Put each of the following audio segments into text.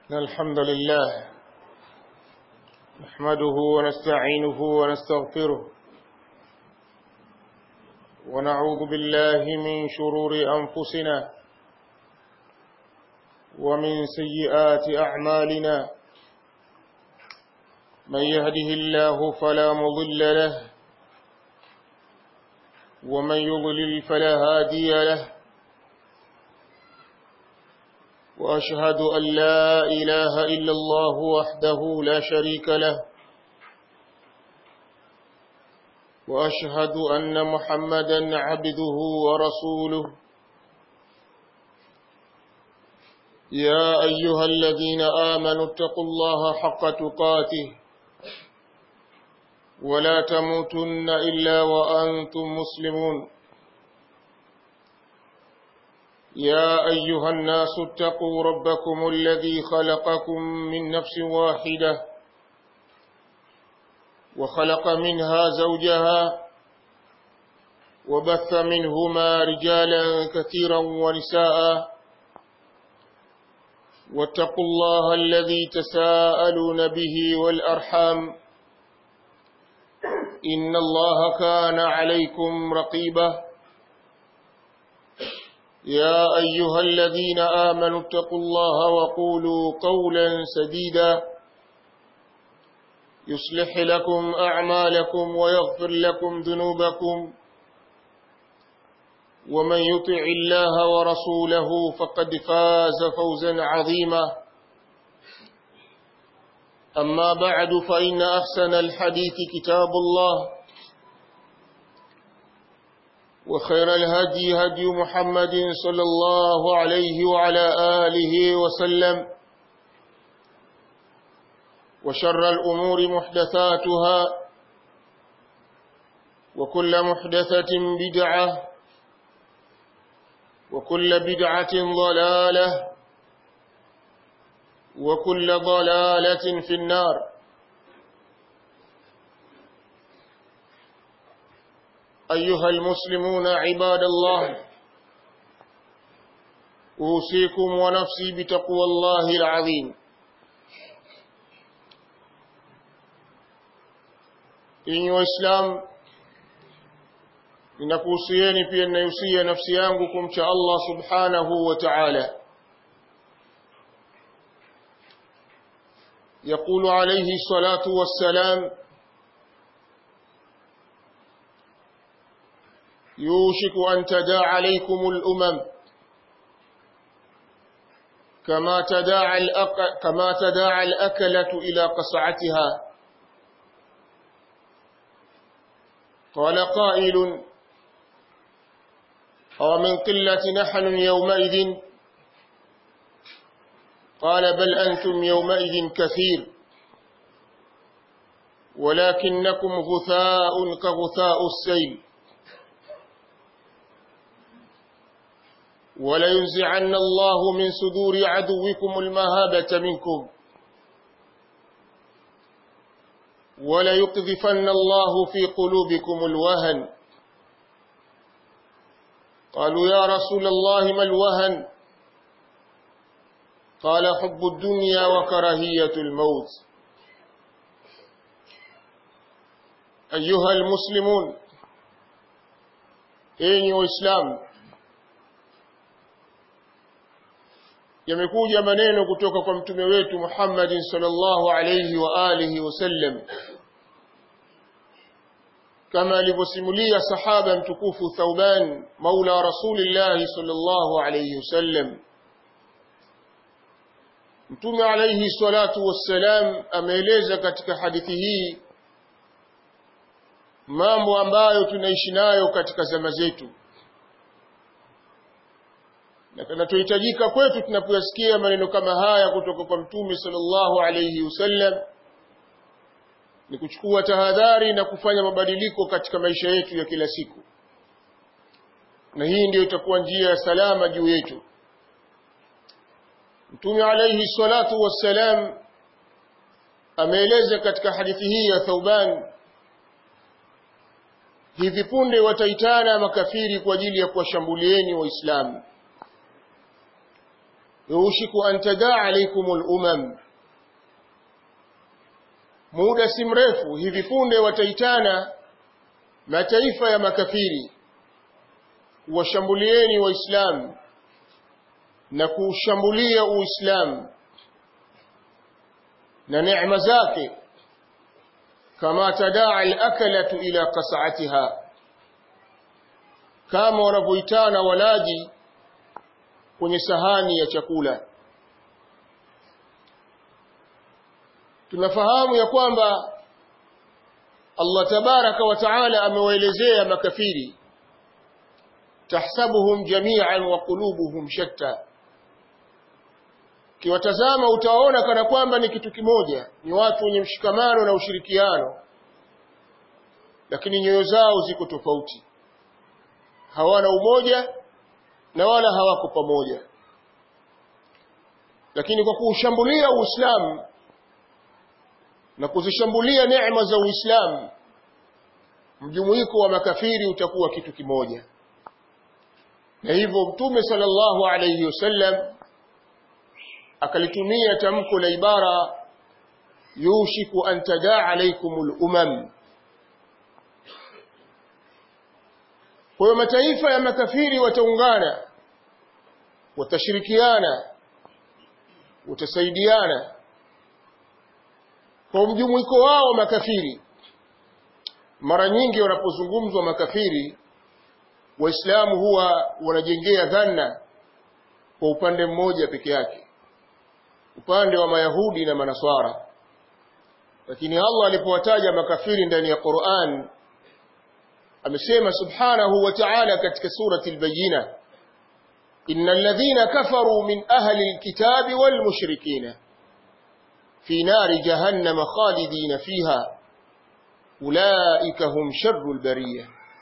إن الحمد لله نحمده ونستعينه ونستغفره ونعوذ بالله من شرور أنفسنا ومن سيئات أعمالنا من يهده الله فلا مضل له ومن يضلل فلا هادي له وأشهد أن لا إله إلا الله وحده لا شريك له وأشهد أن محمدا عبده ورسوله يا أيها الذين آمنوا اتقوا الله حق تقاته ولا تموتن إلا وأنتم مسلمون يا أيها الناس اتقوا ربكم الذي خلقكم من نفس واحدة وخلق منها زوجها وبث منهما رجالا كثيرا ونساء واتقوا الله الذي تساءلون به والأرحام إن الله كان عليكم رقيباً يا أيها الذين آمنوا اتقوا الله وقولوا قولا سديدا يصلح لكم أعمالكم ويغفر لكم ذنوبكم ومن يطع الله ورسوله فقد فاز فوزا عظيما أما بعد فإن أحسن الحديث كتاب الله وخير الهدي هدي محمد صلى الله عليه وعلى آله وسلم وشر الأمور محدثاتها وكل محدثة بدعة وكل بدعة ضلالة وكل ضلالة في النار أيها المسلمون عباد الله أوصيكم ونفسي بتقوى الله العظيم إن وإسلام ninakuhusieni pia ninayusia nafsi yangu kumcha Allah subhanahu wa ta'ala يقول عليه الصلاة والسلام يوشك أن تداعى عليكم الأمم كما تداعى الأك... كما تداعى الأكلة إلى قصعتها قال قائل أو من قلة نحن يومئذ قال بل أنتم يومئذ كثير ولكنكم غثاء كغثاء السيل ولينزعن الله من صدور عدوكم المهابة منكم وليقذفن الله في قلوبكم الوهن قالوا يا رسول الله ما الوهن قال حب الدنيا وكراهية الموت أيها المسلمون أيها الإسلام yamekuja maneno kutoka kwa mtume wetu Muhammad sallallahu alayhi wa alihi wasallam kama alivyosimulia sahaba mtukufu Thauban maula rasulillah sallallahu alayhi wasallam mtume alayhi salatu wassalam ameeleza katika hadithi hii mambo ambayo tunaishi nayo katika zama zetu na kinachohitajika kwetu tunapoyasikia maneno kama haya kutoka kwa mtume sallallahu alayhi wasallam ni kuchukua tahadhari na kufanya mabadiliko katika maisha yetu ya kila siku na hii ndiyo itakuwa njia ya salama juu yetu mtume alayhi salatu wassalam ameeleza katika hadithi hii ya Thauban hivi punde wataitana makafiri kwa ajili ya kuwashambulieni waislamu yushiku an tadaa alaikum lumam muda si mrefu hivi punde wataitana mataifa ya makafiri washambulieni waislamu na kuushambulia uislamu na neema zake kama tadaa alakalatu ila qas'atiha kama wanavyoitana walaji kwenye sahani ya chakula tunafahamu ya kwamba Allah tabaraka wa taala amewaelezea makafiri tahsabuhum jami'an wa qulubuhum shatta kiwatazama utaona kana kwamba ni kitu kimoja ni watu wenye mshikamano na ushirikiano lakini nyoyo zao ziko tofauti hawana umoja na wala hawako pamoja lakini kwa kuushambulia Uislamu na kuzishambulia neema za Uislamu mjumuiko wa makafiri utakuwa kitu kimoja na hivyo Mtume sallallahu alayhi wasallam akalitumia tamko la ibara yushiku an tadaa alaykumul umam kwa hiyo mataifa ya makafiri wataungana watashirikiana watasaidiana kwa mjumuiko wao makafiri mara nyingi wanapozungumzwa makafiri waislamu huwa wanajengea dhana kwa upande mmoja peke yake upande wa mayahudi na manaswara lakini Allah alipowataja makafiri ndani ya Qur'an amesema subhanahu wa ta'ala katika surati al-bayyina innal ladhina kafaru min ahli al-kitabi wal mushrikina fi nari jahannama khalidina fiha ulaika hum sharrul bariyah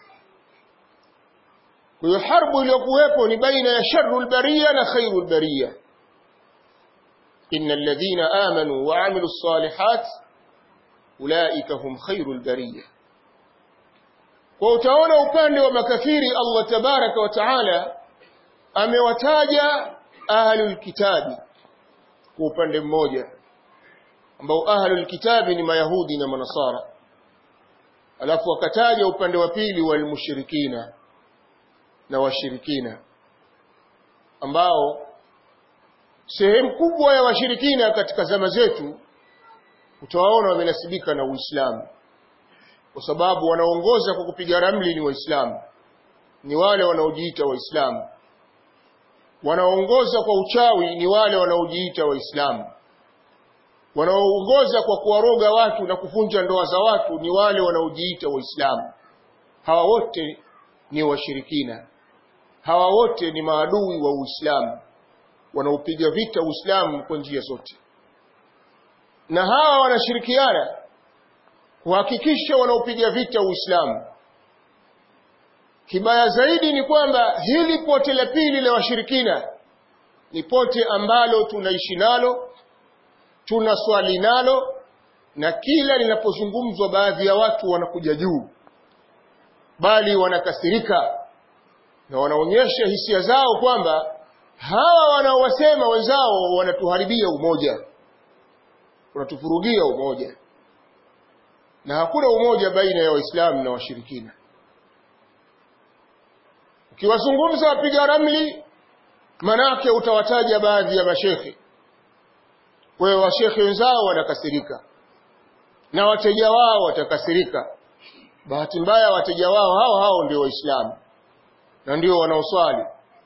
kwa hiyo harbu iliyokuwepo ni baina ya sharrul bariyah na khairul bariyah innal ladhina amanu wa amilus salihat ulaika hum khairul bariyah kwa utaona upande wa makafiri Allah tabaraka wa taala amewataja ahlul kitabi kwa upande mmoja ambao ahlul kitabi ni mayahudi na manasara alafu akataja upande wa pili wal mushrikina na washirikina ambao sehemu kubwa ya washirikina katika zama zetu utawaona wamenasibika na Uislamu kwa sababu wanaongoza kwa kupiga ramli ni waislamu ni wale wanaojiita waislamu wanaongoza kwa uchawi ni wale wanaojiita waislamu wanaoongoza kwa kuwaroga watu na kuvunja ndoa za watu ni wale wanaojiita waislamu hawa wote ni washirikina hawa wote ni maadui wa uislamu wanaopiga vita uislamu kwa njia zote na hawa wanashirikiana kuhakikisha wanaopiga vita Uislamu. Kibaya zaidi ni kwamba hili pote la pili la washirikina ni pote ambalo tunaishi nalo, tunaswali nalo, na kila linapozungumzwa baadhi ya watu wanakuja juu, bali wanakasirika na wanaonyesha hisia zao kwamba hawa wanaowasema wenzao wanatuharibia umoja, wanatuvurugia umoja na hakuna umoja baina ya waislamu na washirikina ukiwazungumza wapiga ramli manake utawataja baadhi ya mashekhe kwa hiyo washekhe wenzao wanakasirika na wateja wao watakasirika bahati mbaya wateja wao hao hao ndio waislamu na ndio wanaoswali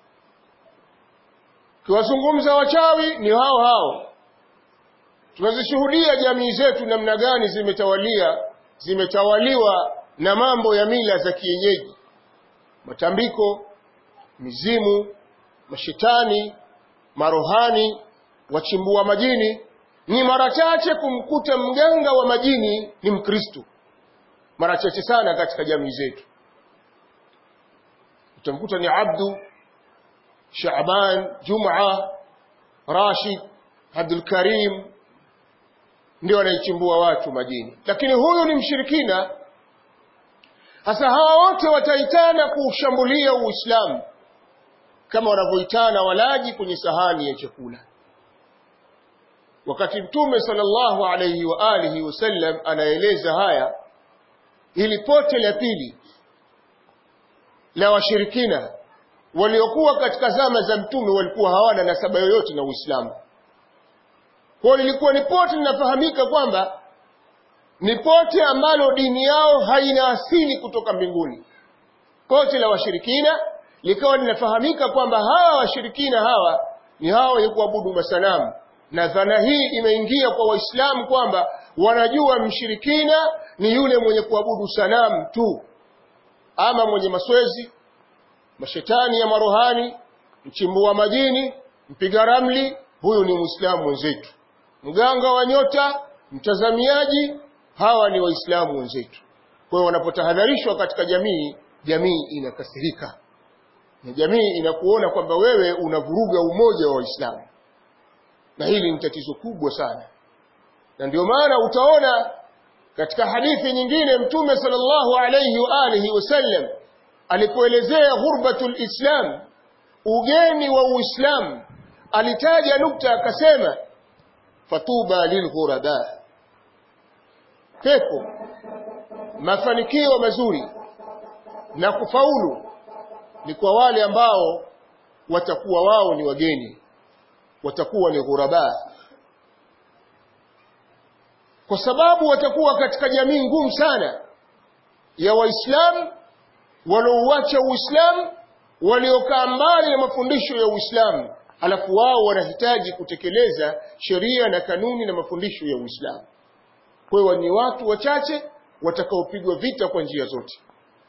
ukiwazungumza wachawi ni hao hao tunazishuhudia jamii zetu namna gani zimetawalia zimetawaliwa na mambo ya mila za kienyeji matambiko mizimu mashetani marohani wachimbua majini ni mara chache kumkuta mganga wa majini ni mkristo mara chache sana katika jamii zetu utamkuta ni abdu shaban juma rashid abdul karim ndio anaichimbua watu majini lakini huyu ni mshirikina sasa hawa wote wataitana kuushambulia uislamu kama wanavyoitana walaji kwenye sahani ya chakula wakati mtume sallallahu alayhi wa alihi wasallam anaeleza haya ili pote la pili la washirikina waliokuwa katika zama za mtume walikuwa hawana nasaba yoyote na Uislamu. Kwa lilikuwa ni pote linafahamika kwamba ni pote ambalo dini yao haina asili kutoka mbinguni. Pote la washirikina likawa linafahamika kwamba hawa washirikina hawa ni hawa wenye kuabudu masanamu, na dhana hii imeingia kwa Waislamu kwamba wanajua mshirikina ni yule mwenye kuabudu sanamu tu, ama mwenye maswezi mashetani ya marohani, mchimbua majini, mpiga ramli, huyu ni Muislamu wenzetu. Mganga wa nyota, mtazamiaji, hawa ni Waislamu wenzetu. Kwa hiyo wanapotahadharishwa katika jamii, jamii inakasirika na jamii inakuona kwamba wewe unavuruga umoja wa Waislamu, na hili ni tatizo kubwa sana, na ndio maana utaona katika hadithi nyingine Mtume sallallahu alayhi wa alihi wasallam alipoelezea ghurbatul islam ugeni wa uislamu alitaja nukta akasema fatuba lilghuraba pepo mafanikio mazuri na kufaulu ni kwa wale ambao watakuwa wao ni wageni watakuwa ni ghuraba kwa sababu watakuwa katika jamii ngumu sana ya waislamu waliouacha Uislamu, waliokaa mbali na mafundisho ya Uislamu, alafu wao wanahitaji kutekeleza sheria na kanuni na mafundisho ya Uislamu. Kwa hiyo ni watu wachache watakaopigwa vita kwa njia zote.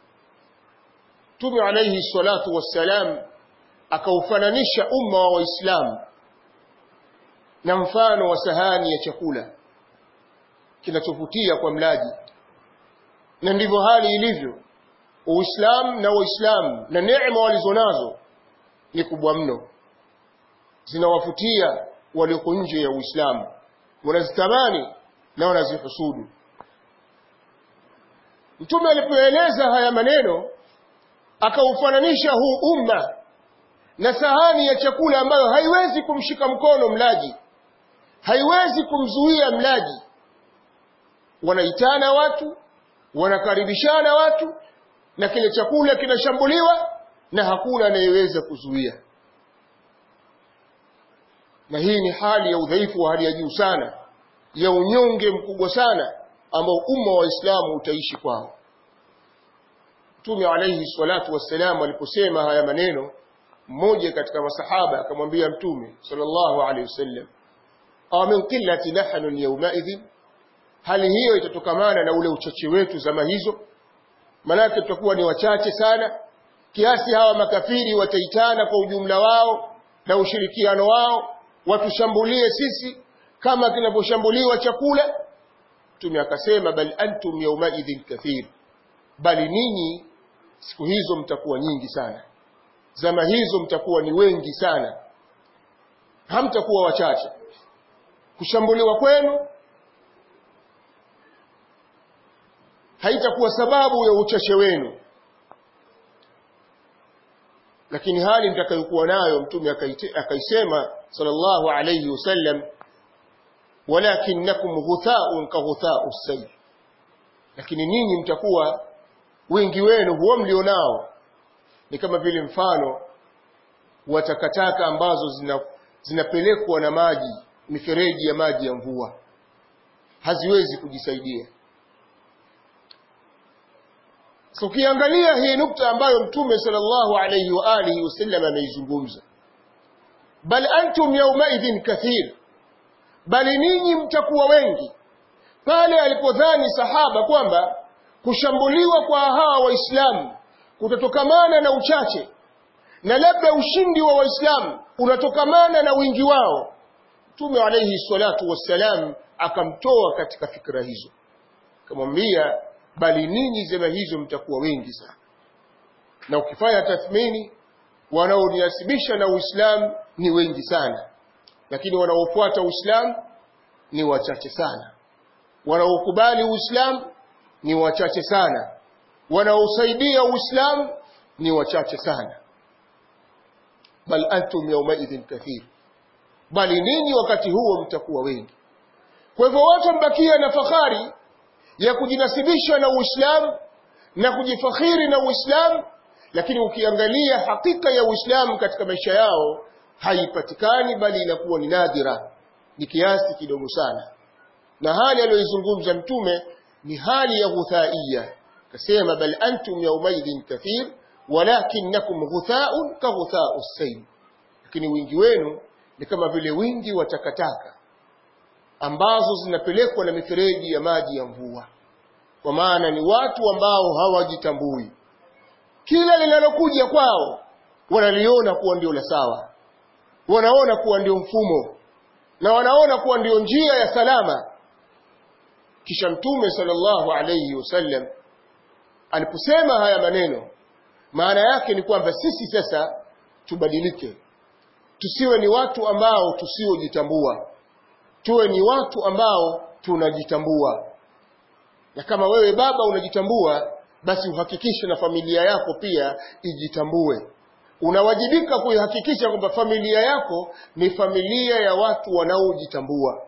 Mtume alayhi salatu wassalam akaufananisha umma wa Waislamu na mfano wa sahani ya chakula kinachovutia kwa mlaji, na ndivyo hali ilivyo. Uislamu na Waislamu na neema walizonazo ni kubwa mno, zinawafutia walioko nje ya Uislamu, wanazitamani na wanazihusudu. Mtume alipoeleza haya maneno akaufananisha huu umma na sahani ya chakula ambayo haiwezi kumshika mkono mlaji, haiwezi kumzuia mlaji. Wanaitana watu, wanakaribishana watu na kile chakula kinashambuliwa na hakuna anayeweza kuzuia. Na hii ni hali ya udhaifu wa hali ya juu sana, ya unyonge mkubwa sana ambao umma wa Waislamu utaishi kwao. Mtume alayhi salatu wassalam aliposema haya maneno, mmoja katika masahaba akamwambia Mtume sallallahu alayhi wasallam, aw min qillati nahnu yawmaidhin, hali hiyo itatokamana na ule uchache wetu zama hizo manake tutakuwa ni wachache sana kiasi hawa makafiri wataitana kwa ujumla wao na ushirikiano wao watushambulie sisi kama kinavyoshambuliwa chakula mtume akasema bal antum yaumaidhin kathir bali ninyi siku hizo mtakuwa nyingi sana zama hizo mtakuwa ni wengi sana hamtakuwa wachache kushambuliwa kwenu haitakuwa sababu ya uchache wenu lakini hali mtakayokuwa nayo mtume akaisema sallallahu alayhi wasallam walakinnakum ghuthaun ka ghuthau sayl lakini ninyi mtakuwa wingi wenu huo mlionao ni kama vile mfano wa takataka ambazo zina, zinapelekwa na maji mifereji ya maji ya mvua haziwezi kujisaidia So ukiangalia hii nukta ambayo Mtume sallallahu alayhi wa alihi wasallam ameizungumza, bal antum yaumaidhin kathir, bali ninyi mtakuwa wengi. Pale alipodhani sahaba kwamba kushambuliwa kwa hawa Waislamu kutatokamana na uchache na labda ushindi wa Waislamu unatokamana na wingi wao, Mtume alayhi salatu wassalam akamtoa katika fikra hizo, akamwambia bali ninyi zama hizo mtakuwa wengi sana. Na ukifanya tathmini, wanaoniasibisha na Uislamu ni wengi sana, lakini wanaofuata Uislamu ni wachache sana. Wanaokubali Uislamu ni wachache sana. Wanaosaidia Uislamu ni wachache sana. bal antum yaumaidhin kathir bali ninyi wakati huo mtakuwa wengi kwa hivyo watu wamebakia na fahari ya kujinasibisha na uislamu na kujifakhiri na uislamu lakini ukiangalia hakika ya uislamu katika maisha yao haipatikani bali inakuwa ni nadhira ni kiasi kidogo sana na hali aliyoizungumza mtume ni hali ya ghuthaiya kasema bal antum yaumaidhin kathir walakinnakum ghuthaun ka ghuthau sayl lakini wingi wenu ni kama vile wingi wa takataka ambazo zinapelekwa na mifereji ya maji ya mvua kwa maana ni watu ambao hawajitambui kila linalokuja kwao wanaliona kuwa ndio la sawa wanaona kuwa ndio mfumo na wanaona kuwa ndio njia ya salama kisha mtume sallallahu alayhi wasallam aliposema haya maneno maana yake ni kwamba sisi sasa tubadilike tusiwe ni watu ambao tusiojitambua tuwe ni watu ambao tunajitambua na kama wewe baba unajitambua basi uhakikishe na familia yako pia ijitambue unawajibika kuihakikisha kwamba familia yako ni familia ya watu wanaojitambua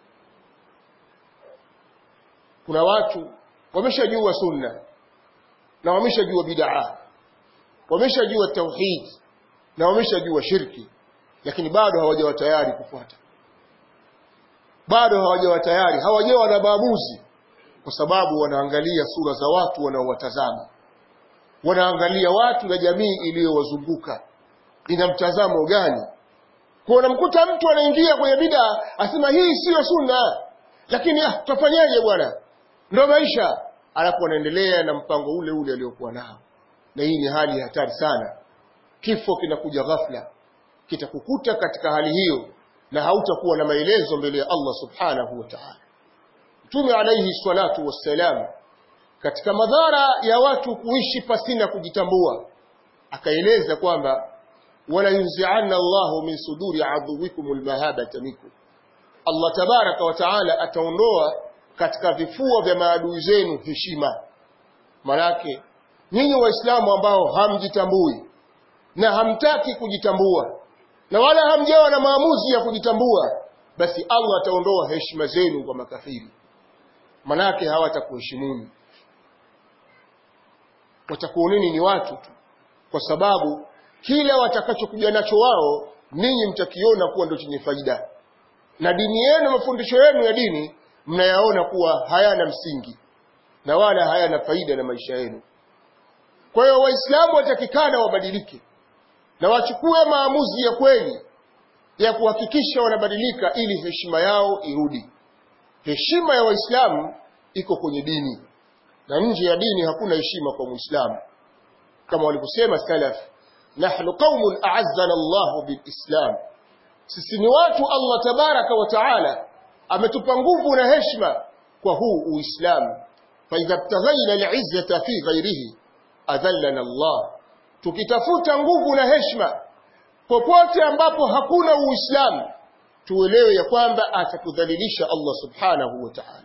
kuna watu wameshajua sunna na wameshajua bid'a wameshajua tauhid na wameshajua shirki lakini bado hawajawa tayari kufuata bado hawajawa tayari hawajawa na maamuzi kwa sababu wanaangalia sura za watu wanaowatazama wanaangalia watu na jamii iliyowazunguka ina mtazamo gani kwa unamkuta mtu anaingia kwenye bid'a asema hii siyo sunna lakini ah tutafanyaje bwana ndio maisha alafu anaendelea na mpango ule ule aliokuwa nao na hii ni hali ya hatari sana kifo kinakuja ghafla kitakukuta katika hali hiyo na hautakuwa na maelezo mbele ya Allah subhanahu wa ta'ala Mtume alayhi salatu wassalam katika madhara ya watu kuishi pasina kujitambua akaeleza kwamba wala yunzi'anna Allahu min suduri aduwikum almahabata minkum Allah tabaraka wa taala ataondoa katika vifua vya maadui zenu heshima manake nyinyi waislamu ambao hamjitambui na hamtaki kujitambua na wala hamjawa na maamuzi ya kujitambua basi Allah ataondoa heshima zenu kwa makafiri manake hawatakuheshimuni watakuoneni ni watu tu kwa sababu kila watakachokuja nacho wao ninyi mtakiona kuwa ndio chenye faida na dini yenu mafundisho yenu ya dini mnayaona kuwa hayana msingi na wala hayana faida na maisha yenu kwa hiyo waislamu watakikana wabadilike na wachukue maamuzi ya kweli ya kuhakikisha wanabadilika ili heshima yao irudi heshima ya waislamu iko kwenye dini na nje ya dini hakuna heshima kwa muislamu kama walivyosema salaf nahnu qaumun a'azzana Allahu bilislam sisi ni watu Allah tabaraka wa taala ametupa nguvu na heshima kwa huu uislamu fa idha btaghaina al'izzata fi ghairihi adhallana Allah tukitafuta nguvu na heshima popote ambapo hakuna uislamu tuelewe ya kwamba atakudhalilisha Allah subhanahu wa ta'ala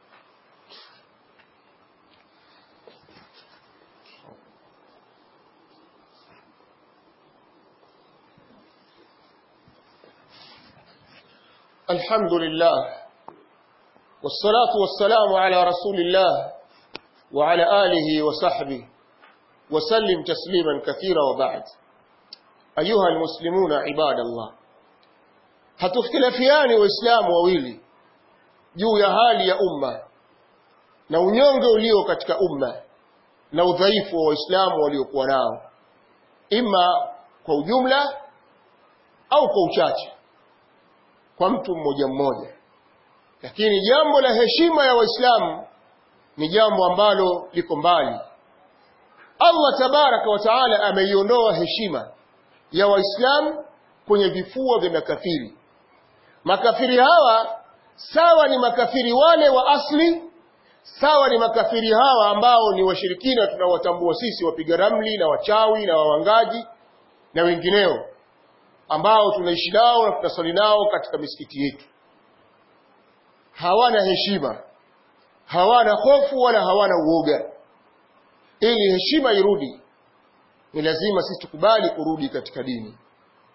الحمد لله والصلاة والسلام على رسول الله وعلى آله وصحبه وسلم تسليما كثيرا وبعد أيها المسلمون عباد الله hatukhtilafiani waislamu wawili juu ya hali ya umma na unyonge ulio katika umma na udhaifu wa waislamu waliokuwa nao ima kwa ujumla au kwa uchache kwa mtu mmoja mmoja lakini jambo la heshima ya waislamu ni jambo ambalo liko mbali Allah tabaraka wa taala ameiondoa heshima ya waislamu kwenye vifua vya makafiri makafiri hawa sawa ni makafiri wale wa asli sawa ni makafiri hawa ambao ni washirikina tunawatambua sisi wapiga ramli na wachawi na wawangaji na wengineo ambao tunaishi nao na tunasali nao katika misikiti yetu hawana heshima hawana hofu wala hawana uoga ili heshima irudi ni lazima sisi tukubali kurudi katika dini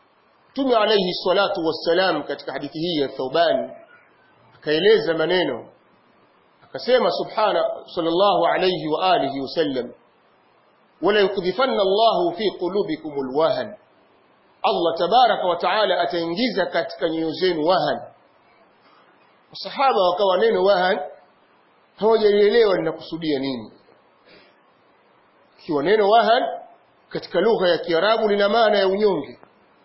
Mtume alayhi salatu wassalam katika hadithi hii ya Thauban akaeleza maneno akasema subhana sallallahu alayhi wa alihi wasallam wala yukdhifanna Allahu fi qulubikum alwahan Allah tabaraka wa taala ataingiza katika nyoyo zenu wahan Masahaba wakawa neno wahan hawajalielewa linakusudia nini kiwa neno wahan katika lugha ya Kiarabu lina maana ya unyonge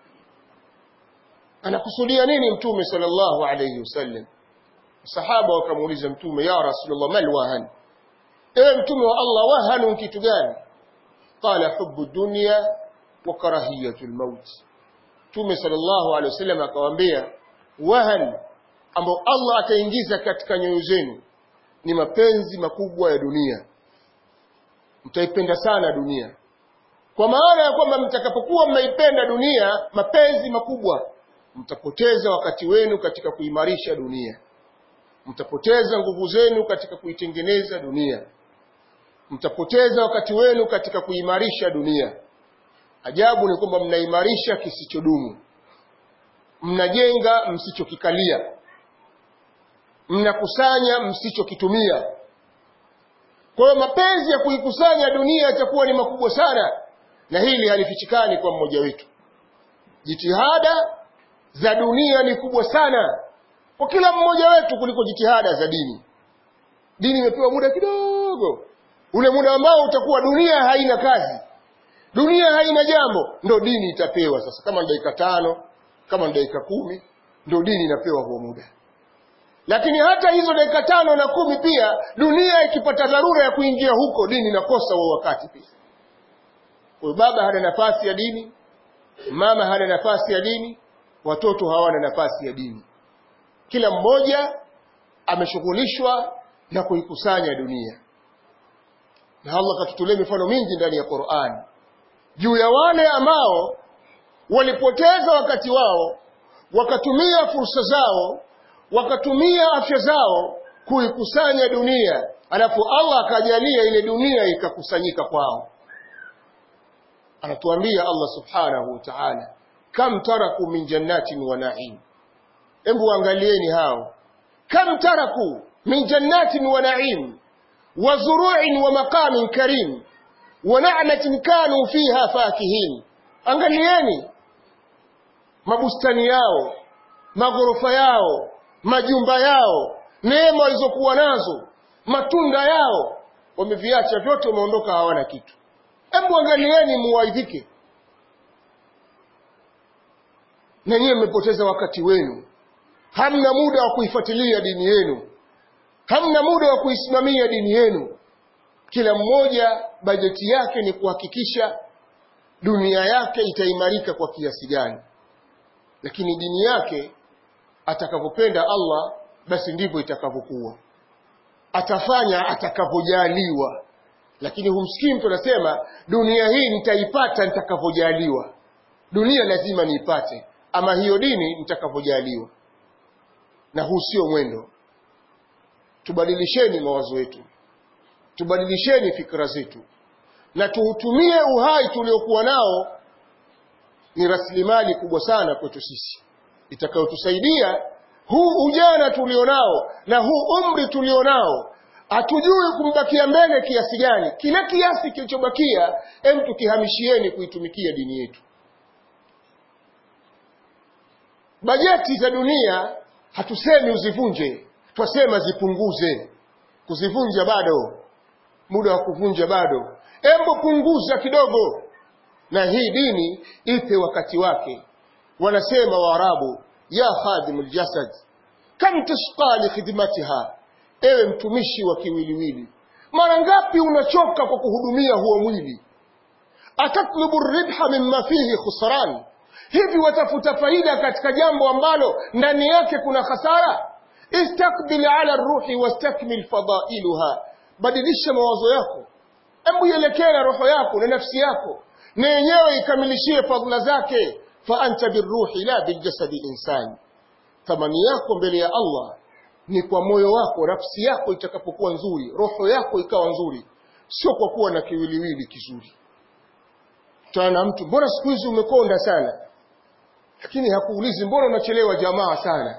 anakusudia nini mtume sallallahu alayhi wasallam sahaba wakamuuliza mtume ya rasulullah mal wahan ewe mtume wa Allah wahanu kitu gani qala hubbu dunya wa karahiyatu almaut mtume sallallahu alayhi wasallam akawaambia wahan ambao Allah ataingiza katika nyoyo zenu ni mapenzi makubwa ya dunia mtaipenda sana dunia kwa maana ya kwamba mtakapokuwa mnaipenda dunia mapenzi makubwa mtapoteza wakati wenu katika kuimarisha dunia mtapoteza nguvu zenu katika kuitengeneza dunia mtapoteza wakati wenu katika kuimarisha dunia ajabu ni kwamba mnaimarisha kisichodumu mnajenga msichokikalia mnakusanya msichokitumia kwa hiyo mapenzi ya kuikusanya dunia yatakuwa ni makubwa sana na hili halifichikani kwa mmoja wetu jitihada za dunia ni kubwa sana kwa kila mmoja wetu kuliko jitihada za dini dini imepewa muda kidogo ule muda ambao utakuwa dunia haina kazi dunia haina jambo ndo dini itapewa sasa kama ni dakika tano kama ni dakika kumi ndo dini inapewa huo muda lakini hata hizo dakika tano na kumi pia dunia ikipata dharura ya kuingia huko dini inakosa huo wakati pia huyo baba hana nafasi ya dini mama hana nafasi ya dini watoto hawana nafasi ya dini kila mmoja ameshughulishwa na kuikusanya dunia na Allah katutolee mifano mingi ndani ya Qur'an juu ya wale ambao walipoteza wakati wao wakatumia fursa zao wakatumia afya zao kuikusanya dunia alafu Allah akajalia ile dunia ikakusanyika kwao anatuambia Allah subhanahu wa ta'ala kam taraku min jannatin wa na'im hebu angalieni hao kam taraku min jannatin wa na'im wa zuru'in wa maqamin karim wa na'matin kanu fiha fakihin angalieni mabustani yao maghorofa yao majumba yao neema walizokuwa nazo matunda yao wameviacha vyote wameondoka hawana kitu hebu angalieni muwaidhike na nyiwe mmepoteza wakati wenu hamna muda wa kuifuatilia dini yenu hamna muda wa kuisimamia dini yenu kila mmoja bajeti yake ni kuhakikisha dunia yake itaimarika kwa kiasi gani lakini dini yake atakavyopenda Allah basi ndivyo itakavyokuwa atafanya atakavyojaliwa lakini humsikii mtu anasema dunia hii nitaipata nitakavyojaliwa dunia lazima niipate ama hiyo dini nitakavyojaliwa na huu sio mwendo tubadilisheni mawazo yetu tubadilisheni fikra zetu na tuutumie uhai tuliokuwa nao ni rasilimali kubwa sana kwetu sisi itakayotusaidia huu ujana tulionao na huu umri tulionao hatujui kumbakia mbele kiasi gani kile kiasi kilichobakia em tukihamishieni kuitumikia dini yetu bajeti za dunia hatusemi uzivunje twasema zipunguze kuzivunja bado muda wa kuvunja bado embo punguza kidogo na hii dini ipe wakati wake wanasema waarabu ya khadimul jasad kam tashqa li khidmatiha ewe mtumishi wa kiwiliwili mara ngapi unachoka kwa kuhudumia huo mwili atatlubu ribha mimma fihi khusran hivi watafuta faida katika jambo ambalo ndani yake kuna hasara istakbil ala ruhi wastakmil fadailuha badilisha mawazo yako hebu ielekee na roho yako na nafsi yako na yenyewe ikamilishie fadhila zake fa anta birruhi la biljasadi insani thamani yako mbele ya Allah ni kwa moyo wako nafsi yako itakapokuwa nzuri roho yako ikawa nzuri sio kwa kuwa na kiwiliwili kizuri tana mtu mbona siku hizi umekonda sana lakini hakuulizi mbona unachelewa jamaa sana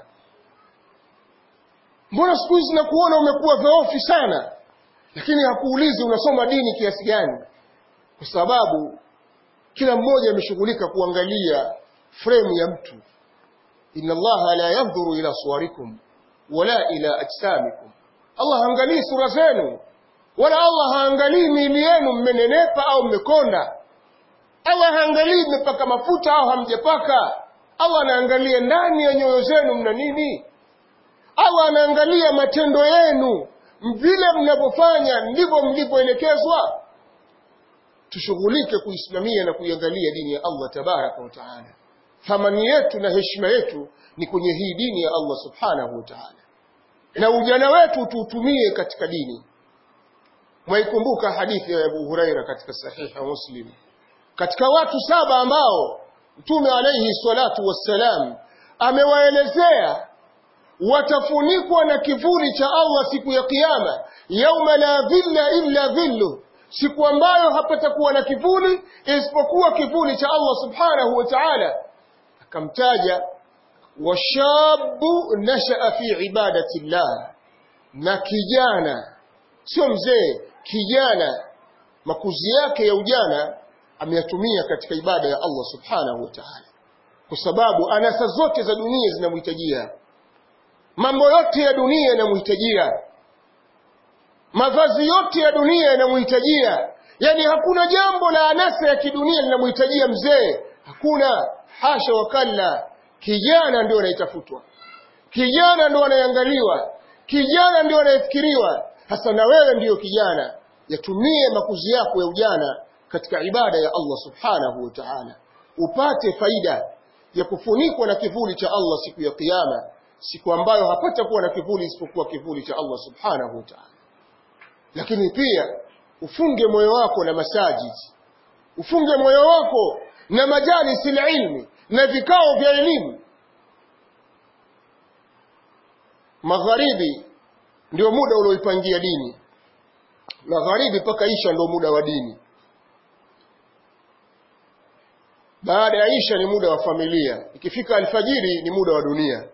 mbona siku hizi nakuona umekuwa dhoofi sana lakini hakuulizi unasoma dini kiasi gani kwa sababu kila mmoja ameshughulika kuangalia fremu ya mtu inna allaha la yandhuru ila suwarikum wala ila ajsamikum allah haangalii sura zenu wala allah haangalii miili yenu mmenenepa au mmekonda allah haangalii mmepaka mafuta au hamjapaka allah anaangalia ndani ya nyoyo zenu mna nini allah anaangalia matendo yenu vile mnavyofanya ndivyo mlivyoelekezwa tushughulike kuisimamia na kuiangalia dini ya allah tabaraka wa taala thamani yetu na heshima yetu ni kwenye hii dini ya allah subhanahu wa taala na ujana wetu tuutumie katika dini mwaikumbuka hadithi ya abu huraira katika sahiha muslim katika watu saba ambao mtume alaihi salatu wassalam amewaelezea watafunikwa na kivuli cha allah siku ya kiama yauma la dhilla illa dhillu siku ambayo hapatakuwa na kivuli isipokuwa kivuli cha allah subhanahu wa taala akamtaja washabu nashaa fi ibadati llah na kijana sio mzee kijana makuzi yake ya ujana ameyatumia katika ibada ya allah subhanahu wa taala kwa sababu anasa zote za dunia zinamhitajia mambo yote ya dunia yanamhitajia mavazi yote ya dunia yanamhitajia yaani hakuna jambo la anasa ya kidunia linamhitajia mzee hakuna hasha wakalla kijana ndio anayetafutwa kijana ndio anayeangaliwa kijana ndio anayefikiriwa hasa na wewe ndiyo kijana yatumie makuzi yako ya ujana katika ibada ya allah subhanahu wa taala upate faida ya kufunikwa na kivuli cha allah siku ya kiama siku ambayo hapata kuwa na kivuli isipokuwa kivuli cha allah subhanahu wa taala lakini pia ufunge moyo wako na masajidi ufunge moyo wako na majalisi ilmi na vikao vya elimu magharibi ndio muda ulioipangia dini magharibi mpaka isha ndio muda wa dini baada ya isha ni muda wa familia ikifika alfajiri ni muda wa dunia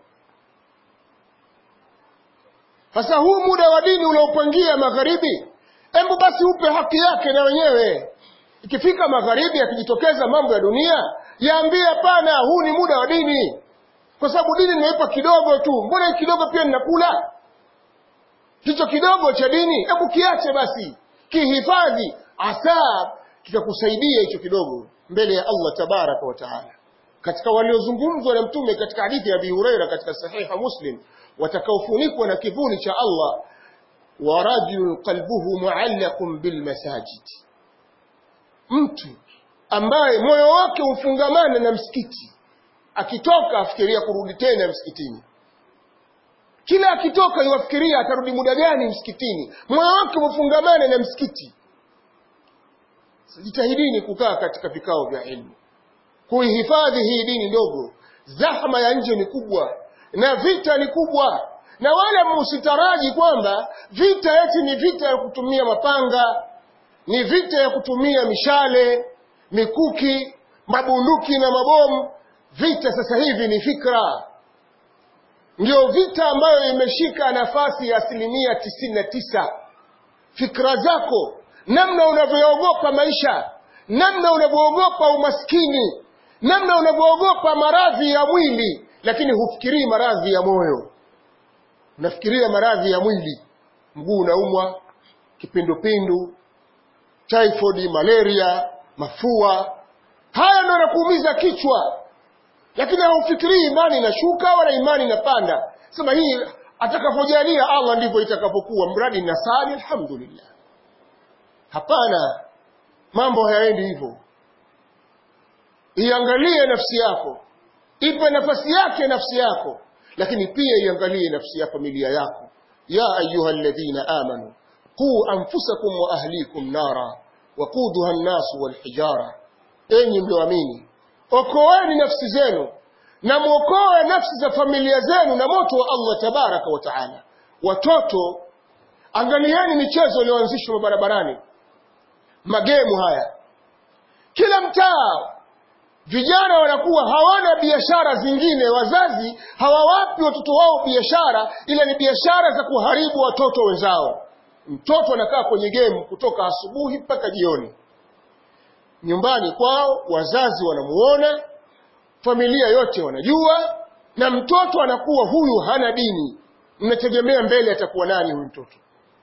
sasa huu muda wa dini uliopangia magharibi hebu basi upe haki yake na wenyewe ikifika magharibi akijitokeza mambo ya dunia yaambie hapana huu ni muda wa dini kwa sababu dini nimeipa kidogo tu mbona kidogo pia ninakula hicho kidogo cha dini hebu kiache basi kihifadhi asa kitakusaidia hicho kidogo mbele ya allah tabaraka wa taala katika waliozungumzwa na mtume katika hadithi ya abi hureira katika sahiha muslim watakaofunikwa na kivuli cha allah wa rajulun qalbuhu muallaqun bilmasajid mtu ambaye moyo wake hufungamana na msikiti akitoka afikiria kurudi tena msikitini kila akitoka iwafikiria atarudi muda gani msikitini moyo wake hufungamana na msikiti jitahidini kukaa katika vikao vya ilmu kuihifadhi hii dini ndogo zahma ya nje ni kubwa na vita ni kubwa na wala musitaraji kwamba vita eti ni vita ya kutumia mapanga ni vita ya kutumia mishale mikuki mabunduki na mabomu vita sasa hivi ni fikra ndio vita ambayo imeshika nafasi ya asilimia tisini na tisa fikra zako namna unavyoogopa maisha namna unavyoogopa umaskini namna unavyoogopa maradhi ya mwili lakini hufikirii maradhi ya moyo unafikiria maradhi ya mwili mguu unaumwa kipindupindu typhoid malaria mafua haya ndo yanakuumiza kichwa lakini haufikirii imani inashuka wala imani inapanda sema hii atakapojalia allah ndivyo itakapokuwa mradi nasali alhamdulillah hapana mambo hayaendi hivyo iangalie nafsi yako ipe nafasi yake nafsi yako lakini pia iangalie nafsi ya familia yako ya ayuha alladhina amanu quu anfusakum wa ahlikum nara waquduha nnasu walhijara enyi mlioamini okoeni nafsi zenu na mwokoe nafsi za familia zenu na moto wa allah tabaraka wa taala watoto angalieni michezo iliyoanzishwa barabarani magemu haya kila mtaa vijana wanakuwa hawana biashara zingine wazazi hawawapi watoto wao biashara ila ni biashara za kuharibu watoto wenzao mtoto anakaa kwenye gemu kutoka asubuhi mpaka jioni nyumbani kwao wazazi wanamuona familia yote wanajua na mtoto anakuwa huyu hana dini mnategemea mbele atakuwa nani huyu mtoto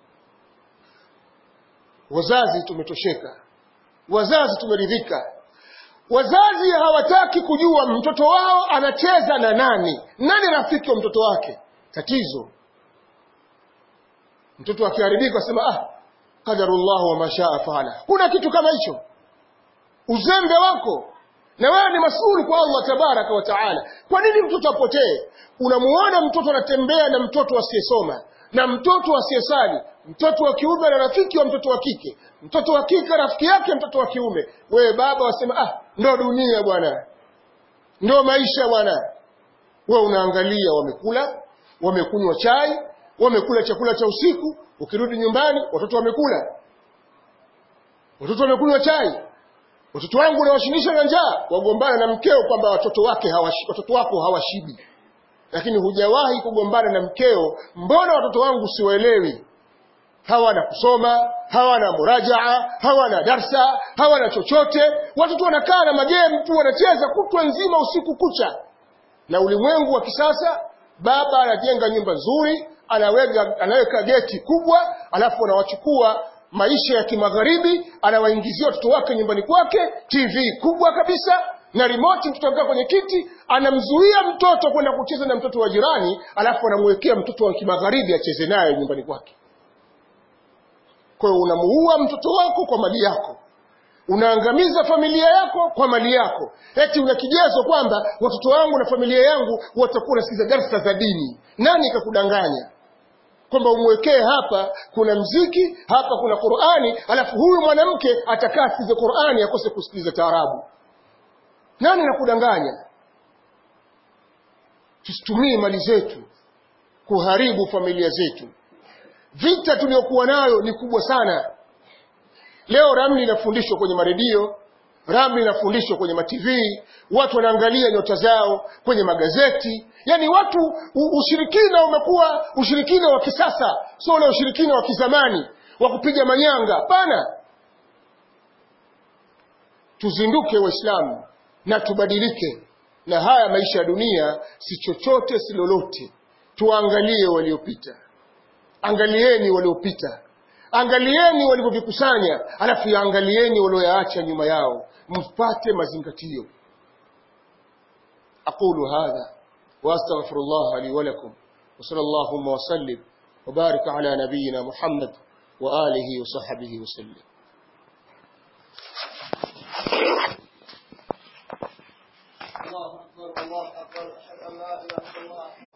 wazazi tumetosheka wazazi tumeridhika wazazi hawataki kujua mtoto wao anacheza na nani nani rafiki wa mtoto wake tatizo mtoto akiharibika asema ah qadarullahu wa mashaa faala kuna kitu kama hicho uzembe wako na wewe ni masuli kwa Allah tabaraka wa taala kwa nini mtoto apotee unamuona mtoto anatembea na mtoto asiyesoma na mtoto asiyesali mtoto wa kiume na rafiki wa mtoto wa kike mtoto wa kike rafiki yake mtoto wa kiume wewe baba wasema ah ndo dunia bwana ndo maisha bwana wewe unaangalia wamekula wamekunywa chai wamekula chakula cha usiku ukirudi nyumbani watoto wamekula watoto wamekunywa chai watoto wangu unawashindisha na njaa wagombana na mkeo kwamba watoto wake hawashi, watoto wako hawashibi lakini hujawahi kugombana na mkeo mbona watoto wangu siwaelewi hawana kusoma hawana murajaa hawana darsa hawana chochote watoto wanakaa na magemu tu wanacheza kutwa nzima usiku kucha na ulimwengu wa kisasa baba anajenga nyumba nzuri anaweka, anaweka geti kubwa alafu anawachukua maisha ya kimagharibi anawaingizia watoto wake nyumbani kwake tv kubwa kabisa na remote mtoto akaa kwenye kiti anamzuia mtoto kwenda kucheza na mtoto wa jirani alafu anamwekea mtoto wa kimagharibi acheze naye nyumbani kwake kwa hiyo unamuua mtoto wako kwa mali yako unaangamiza familia yako kwa mali yako eti una kigezo kwamba watoto wangu na familia yangu watakuwa nasikiza darsa za dini nani kakudanganya kwamba umwekee hapa kuna mziki hapa kuna qurani alafu huyu mwanamke atakaa asikize qurani akose kusikiliza taarabu nani nakudanganya tusitumie mali zetu kuharibu familia zetu vita tuliyokuwa nayo ni kubwa sana leo ramli inafundishwa kwenye maredio ramli inafundishwa kwenye matv watu wanaangalia nyota zao kwenye magazeti yaani watu u, ushirikina umekuwa ushirikina wa kisasa sio ule ushirikina wa kizamani wa kupiga manyanga hapana tuzinduke waislamu na tubadilike na haya maisha ya dunia si chochote si lolote tuangalie waliopita angalieni waliopita angalieni walivyovikusanya alafu yaangalieni walioyaacha nyuma yao mpate mazingatio aqulu hadha واستغفر الله لي ولكم وصلى اللهم وسلم وبارك على نبينا محمد واله وصحبه وسلم الله اكبر الله اكبر اشهد ان لا اله الا الله